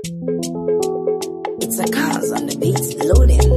It's a cause on the beats loading.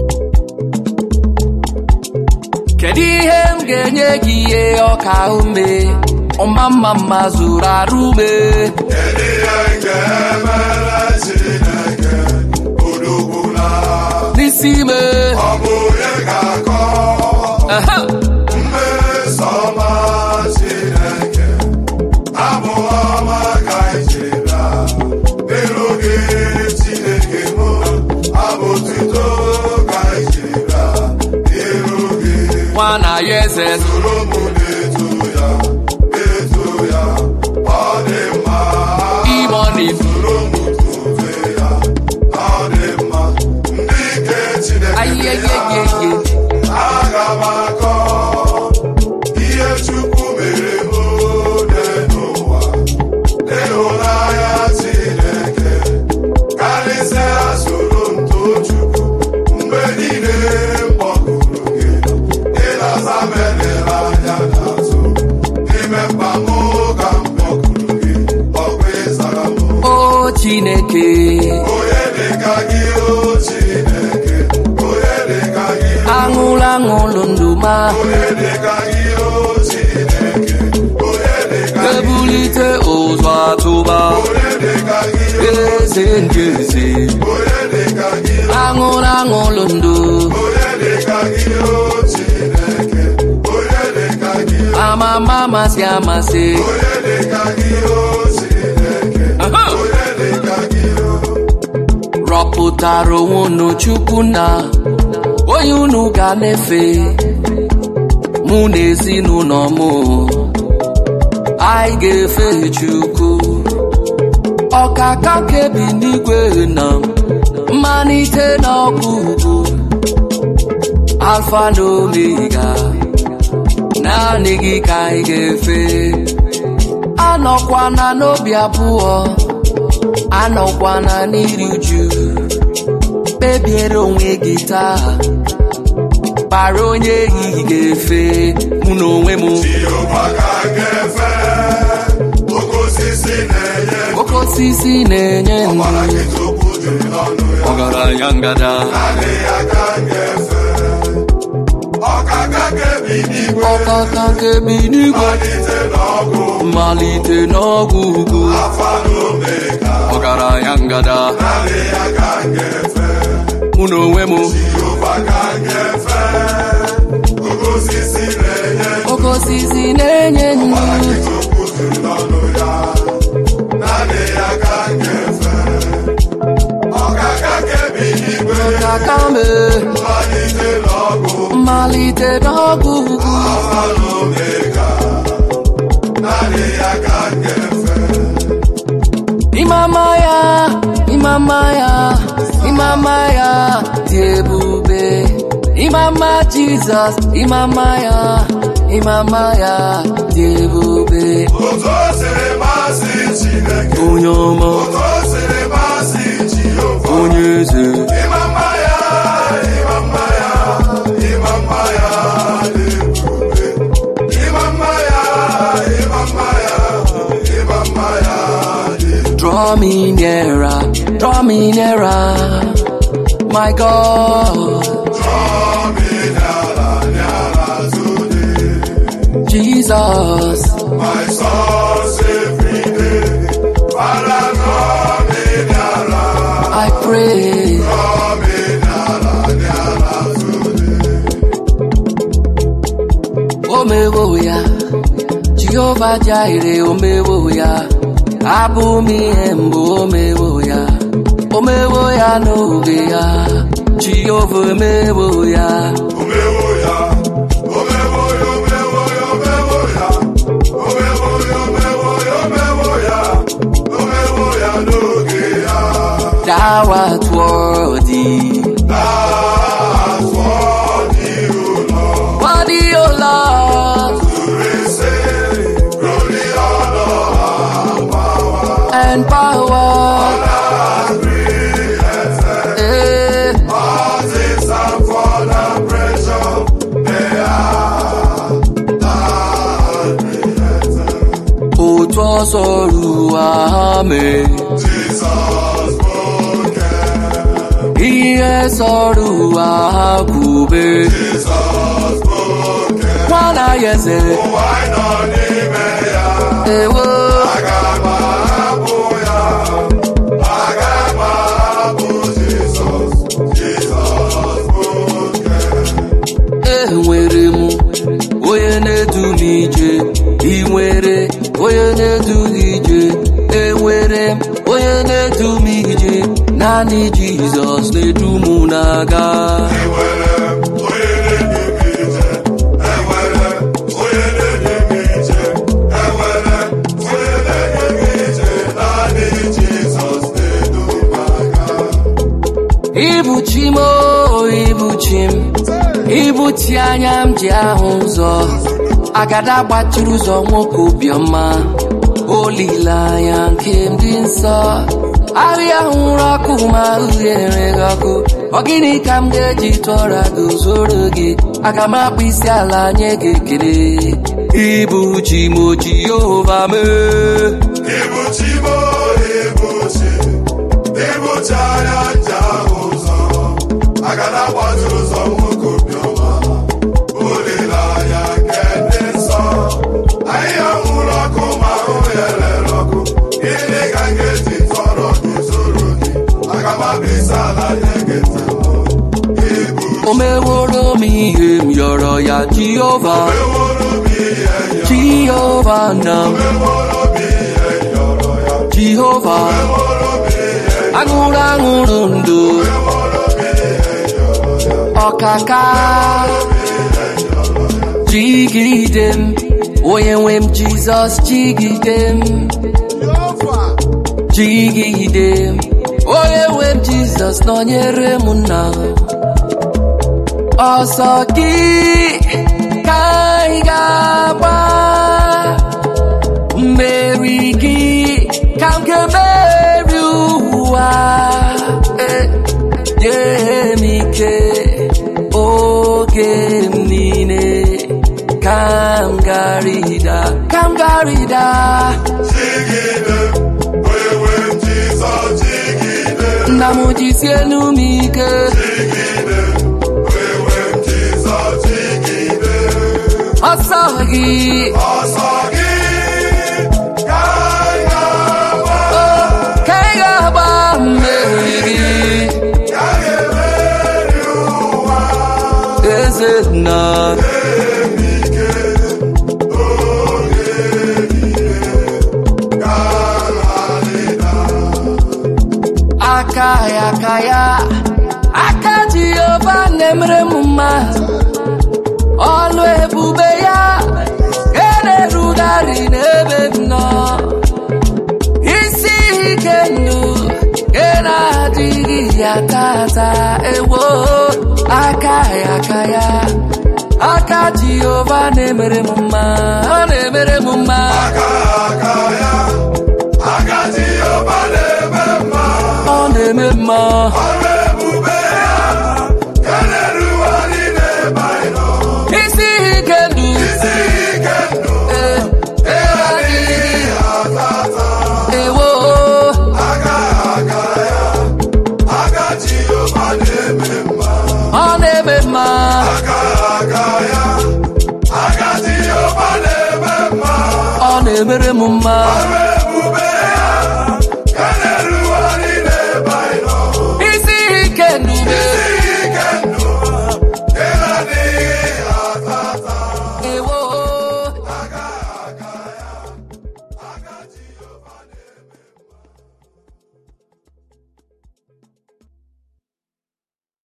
kedu ihe m ga-enye gị ihe ọka ume ọma mma mma zuru arụ ume Kedu ihe m ga-emere Chineke udukwula n'isi ime ọ bụ onye ga-akọ Aha! mmeso ọma Chineke abụ ọma ka ijira n'iru gị Chineke m abụ otuto ka ijira n'iru gị nwa na ya eze soro m na-eto ya eto ya ọ dị mma imoni soro m tofe ya ọ dị mma ndị nke Chineke ayeyeyeye aga m akọ ihe Chukwu mere m ode n'ụwa ịhụnanya Chineke karịsịa soro m too Chukwu mgbe niile m kpọkuru gị ịlaza m elere anya n'azụ n'ime mkpa m ka m kpọkuru gị ọkwa ịzara m o chineke onye dịka gị o Chineke onye dịka gị aṅụlụ aṅụlụ ndụ ma onye dịka gị o Chineke onye dịka gị ebulite ụzọ atụba onye dịka gị eze ndị eze onye dịka gị aṅụlụ aṅụlụ ndụ onye dịka gị o Chineke onye dịka gị amama amasị amasị onye dịka gị o Chineke Aha! onye dịka gị o rọpụtara onwe unu chukwu na onye unu ga na-efe mụ na ezinụlọ m anyị ga-efe chukwu ọkaka kebi n'igwe na mmalite na ọgwụgwụ alfa na omega naanị gị ka anyị ga-efe anọkwana n'obi abụọ anọkwana n'iri uju kpebiere onwe gị taa kpara onye ehihie ga-efe mụ na onwe m Jehova ka m ga-efe oke osisi na-enye oke osisi na-enye ọbara ndụ gị tupu juru n'ọnụ ya ọgaranya ngada Naanị ya ka m ga-efe ọkaka kebi n'igwe ọkaka nke bi n'igwe malite n'ọgụ mmalite n'ọgwụ ugwu afa na omega ọgaranya ngada naanị ya ka m ga-efe mụ na onwe m Jehova ka m ga-efe oke osisi na-enye oke osisi na-enye ọbara gị ndụ tupu juru n'ọnụ ya naanị ya ka m ga-efe ọkaka kebi n'igwe ọkaka me malite n'ọgụ mmalite n'ọgwụ ugwu afa na omega naanị ya ka m ga-efe Imama ya, imama ya, imama ya dị ebube. Imama Jizọs, imama ya, imama ya dị ebube. otu o siri masị Chineke Onye ọma, otu o siri masị Jehova onye eze, ịma mma ya ịma mma ya ịma mma ya dị ebube ịma mma ya ịma mma ya ịma mma ya dị draw me nearer, draw me nearer, my God, Draw me n'ala n'ala today Jesus. my source every day Father draw me n'ala I pray, draw me n'ala n'ala today omewo ya, Jehova Jireh, omewo ya, abụ m ihe mbụ omewo ya, omewo ya n'oge ya, Jehova emewo ya, Omewo ya, omewo ya, omewo ya, omewo ya, omewo ya, omewo ya, omewo ya, omewo ya n'oge ya. thou art worthy, That's what you know. worthy, O Lord, To receive glory, honor, and power, and power, and created. eh, All things are for the pressure they are. Are created. otu ọsọ ruo ame, Jesus born sọrọ ụwa ha kwube Jizọs bụ oke nwana ya eze ụwa anyị nọ n'ime ya ewo aga m ahapụ ya aga m ahapụ Jizọs Jizọs bụ oke enwere m onye na-edu m ije ị nwere onye na-edu gị ije enwere m onye na-edu m ije naanị jizọs na-edu m na-aga enwere m onye na-edu m ije enwere m onye na-edu m ije enwere m onye na-edu m ije naanị Jizọs na-edu m aga ibuchi m o ibuchi m ibuchi anya m ji ahụ ụzọ agada gbachiri ụzọ nwoke obiọma olileanya nke m dị nsọ ahịa hụrụ ọkụ ma uhie enweghị ọkụ ọ gịnị ka m ga-eji tụọra gị zoro gị aga m akpụ isi ala nye gị ekele ibuchi m o jehova mee Ibuchi m ibuchi ibuchi anya nje ahụ ụzọ agada gbaziri ụzọ nwoke obiọma olileanya nke ndị nsọ ahịhịa nwụrụ ọkụ ma ahụ ya lere ọkụ gịnị ka m ga-eji tọrọ gị zoro gị aga m abịa ala nye gị ntemo ibu o meworo m ihe m yọrọ ya jehova eworo m ihe ya jehova na m eworo m ihe yọrọ ya jehova eworo m ihe aṅụrụ aṅụrụ ndụ ọkaka jigide m onye nwe m jizọs jigide m jigide m onye nwe m jizọs nọnyere m nna ọsọ gị ka anyị ga-agba mmeri gị ka m ga-emeri ụwa Eh, nye m ike oge m niile ka m garịda ka m garịda Jigide, onye nwe m Jizọs jigide, nna m jisie enu m ike jigide, onye nwe m Jizọs jigide. ọsọ gị Ọsọ gị ka anyị ga-agba, ka ị ga-agba mmeri gị ka anyị ga-emeri ụwa. eze nna Ike oge niile ka anyị aka ya aka ya aka jehova na-emere m mma ọlụ ebube ya ga na-erugharị n'ebe m nọ isi ike ndụ ga na-adịghị ya tata ewo aka ya aka ya aka jehova na-emere m mma ọ na-emere m mma aka aka ya